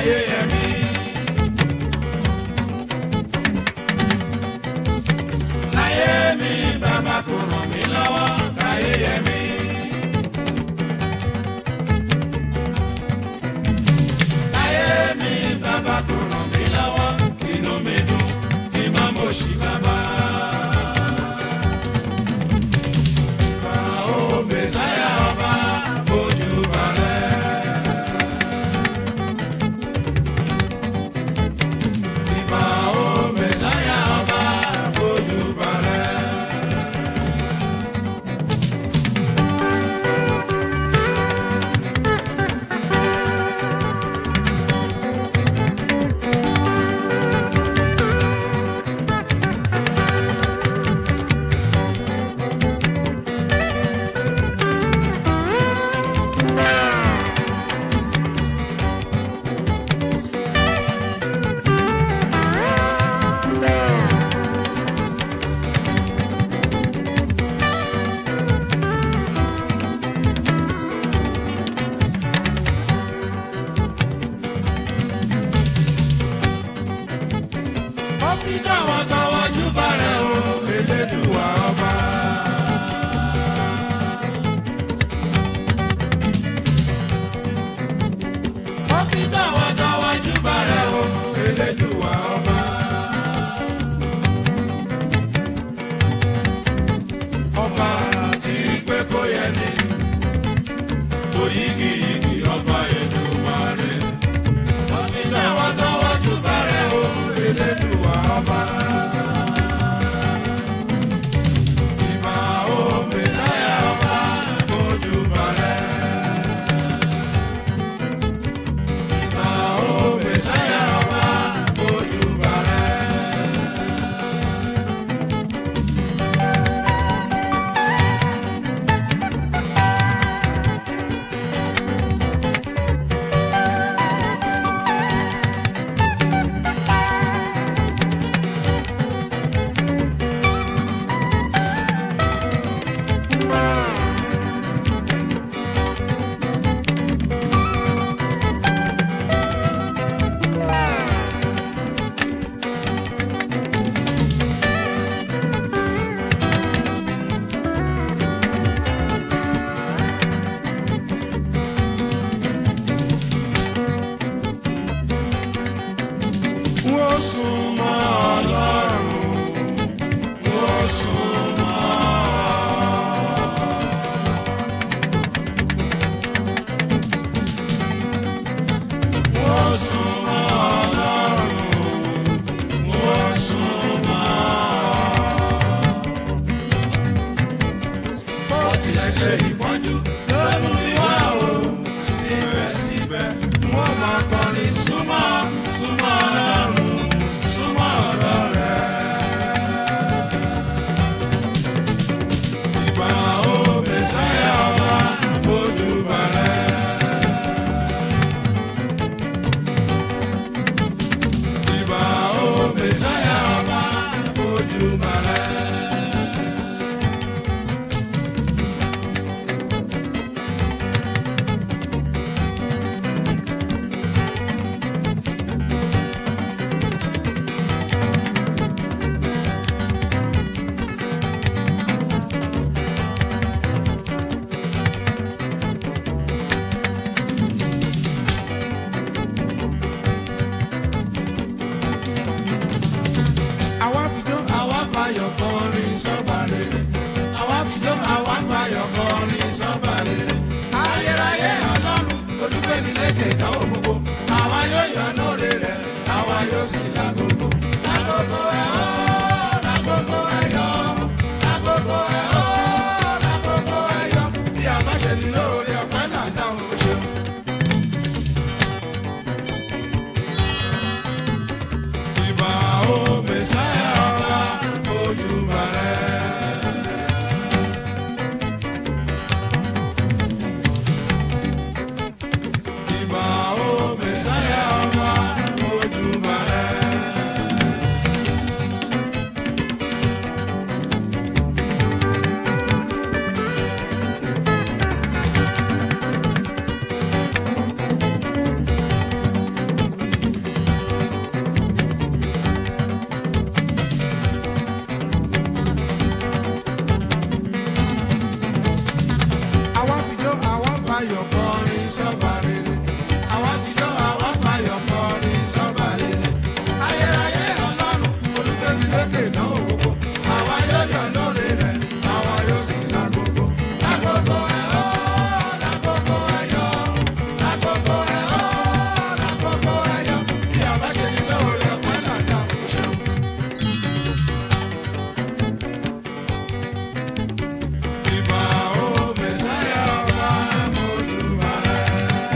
káyé yẹmi. láyé mi bàbá kò ràn mí lọ́wọ́ káyé yẹmi. láyé mi bàbá kò ràn mí lọ́wọ́ inú mi dùn kí n má mọ̀ sí bàbá. Bá o Mèsáyà ọba bójú balẹ̀. Ìbà o Mèsáyà ọba bójú balẹ̀. ó fi tọwọ́tọwọ́ júbà rẹ̀ o elédùwà ọba. ó fi tọwọ́tọwọ́ júbà rẹ̀ o elédùwà ọba. ọba tí pé kó yẹ ni oyigiyigi ọba Èdùmàrè ó fi tọwọ́tọwọ́ júbà rẹ̀ o elédùwà ọba. Ìbà o Mèsáyà ọba ojú balẹ̀. Ìbà o Mèsáyà ọba ojú balẹ̀. Wọ́n súnmọ́ Ọlọ́run, wọ́n súnmọ́. Wọ́n súnmọ́ Ọlọ́run, wọ́n súnmọ́. Bó tilẹ̀ ṣe ìpọ́njú ló mú mi wá o, síbẹ̀síbẹ̀ wọ́n máa kọrin súnmọ́ súnmọ́ Ọlọ́run súnmọ́ ọ̀rọ̀ rẹ̀. Ìbà o Mèsáyà ọba ojú balẹ̀. Ìbà o Mèsáyà ọba ojú balẹ̀. àwa fìjọ àwa fàyọ̀ kọrin sọ́ba rere. àwa fìjọ àwa fàyọ̀ kọrin sọ́ba rere. ayérayé ọlọ́run olùgbẹ́ni lékè ìdánwò gbogbo. àwa yóò yọ̀ lóore rẹ̀ àwa yóò sì lágogo. lágogo ẹ̀ ọ́ lágogo ẹ̀ yọ̀ lágogo ẹ̀ ọ́ lágogo ẹ̀ yọ̀ bí a bá ṣe ní lóore ọ̀pẹ́ náà dáhùn ó ṣeun. Ìbà o Mèsáyà ọba ojú balẹ̀. Ìbà o sọ́ba rere. Àwa fìjọ́ àwa fàyọ̀ kọrin sọ́ba rere. Ayérayé ọlọ́run olùgbẹ́ni lékè náà gbogbo. Àwa yóò yọ̀ lóore rẹ̀, àwa yóò sì lágogo. Lágogo ẹ̀ ọ́, lágogo ẹ̀ yọ̀, lágogo ẹ̀ ọ́, lágogo ẹ̀ yọ̀. Bí a bá ṣe ní lóore ọpẹ́ náà dá o ṣeun. Ìbà ó Mèsáyà ọba Mọ́dúbà ẹ̀.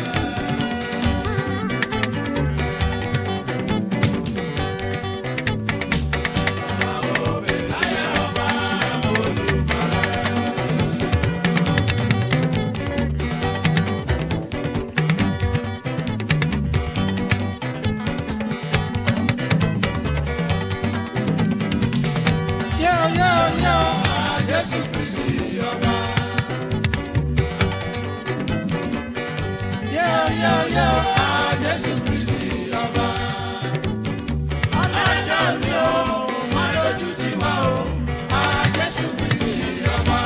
Yóò yóò yóò máa Jésù Kristi ọba. Yóò yóò yóò máa Jésù Kristi ọba. Ọlọ́jọ́ mi ò máa lójú tì wá o, máa Jésù Kristi ọba.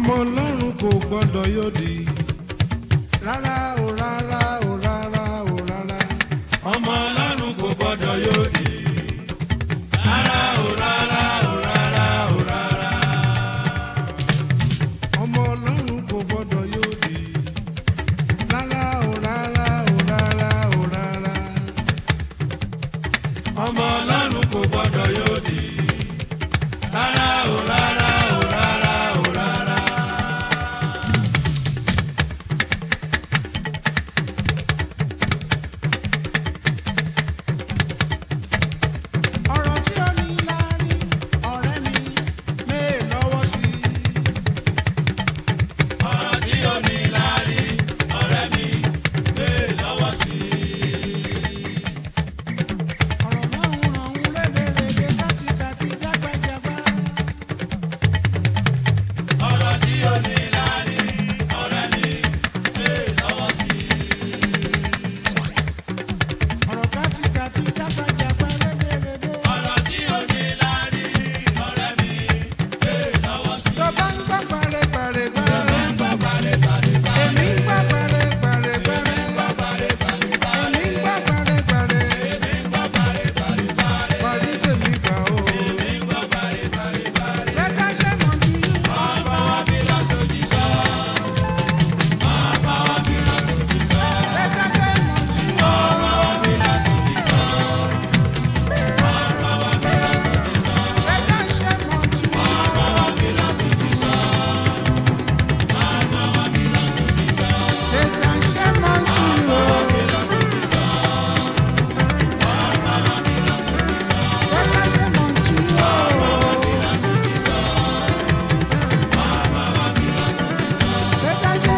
ọmọ ọlọ́run kò gbọ́dọ̀ yóòdì rárá o rárá o rárá o rárá ọmọ ọlọ́run kò gbọ́dọ̀ yóòdì rárá o rárá o rárá o rárá ọmọ ọlọ́run kò gbọ́dọ̀ yóòdì rárá o rárá o rárá o rárá ọmọ ọlọ́run kò gbọ́dọ̀ yóòdì rárá o rárá o rárá o rárá. ọ̀rọ̀ tí ó ní láárí ọ̀rẹ́ mi méè lọ́wọ́ sí i. ọ̀rọ̀ tí ó ní láárí ọ̀rẹ́ mi méè lọ́wọ́ sí i. ọ̀rọ̀ náà ń ràn ń lédèrèdè kátikáti jágbájágbá. ọ̀rọ̀ tí ó ní láárí ọ̀rẹ́ mi méè lọ́wọ́ sí i. ọ̀rọ̀ kátikáti jágbájágbá lédèrèdè. ọ̀rọ̀ tí ó ní láárí ọ̀rẹ́ mi méè lọ́wọ́ sí i. tó bá ń gbọ́ pàrẹ̀pàrẹ̀pàrẹ̀. tó bá ń gbọ́ pàrẹ̀pàrẹ̀pàrẹ̀. èmi ń gbọ́ pàrẹ̀pàrẹ̀pàrẹ̀. èmi ń gbọ́ pàrẹ̀pàrẹ̀pàrẹ̀. èmi ń gbọ́ pàrẹ̀pàrẹ̀. èmi ń gbọ́ pàrẹ̀pàrẹ̀pàrẹ̀. parí tèmi kà ó. èmi ń gbọ́ pàrẹ̀pàrẹ̀pàrẹ̀. ṣẹ́ká ṣe mọ̀ tí. ọba wa bí lọ́sọ̀dì sọ. ọba wa bí lọ́sọ̀dì sọ. ṣẹ́ká ṣe mọ̀ tí. ọba wa bí lọ́sọ̀dì sọ. ọba wa bí lọ́sọ̀dì sọ. ṣẹ́ká ṣe mọ̀ tí. ọba wa bí lọ́sọ̀dì sọ. Satan ṣe máa ń tu o. Satan ṣe máa ń tu o. Satan ṣe